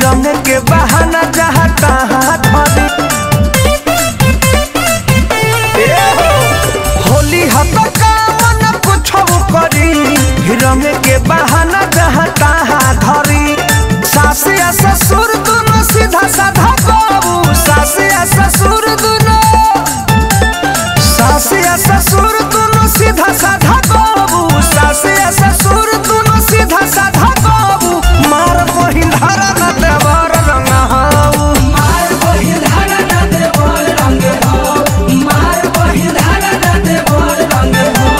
रंग के बहाना जहाँ तहाँ धरी ए हो, होली हत कामन कुछ करी रंग के बहाना जहाँ तहाँ धरी सास या ससुर दोनों सीधा साधा बाबू सास या ससुर दोनों सास या ससुर दोनों सीधा साधा बाबू सास या ससुर दोनों सीधा साधा बाबू मार बहिन धरा न देवर रंग हाऊ मार बहिन धारा ना दे बोल रंग हो मार बहिन धारा ना दे बोल रंग हो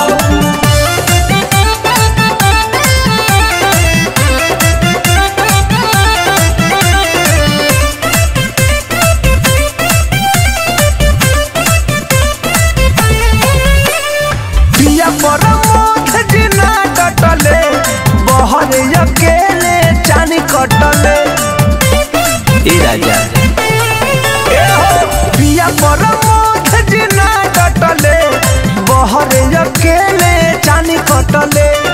पिया पर मोथ जिना कटले बहर अकेले चानी कटले ए राजा ए हो, पिया पर मोथ जिना कटले बहर अकेले चानी कटले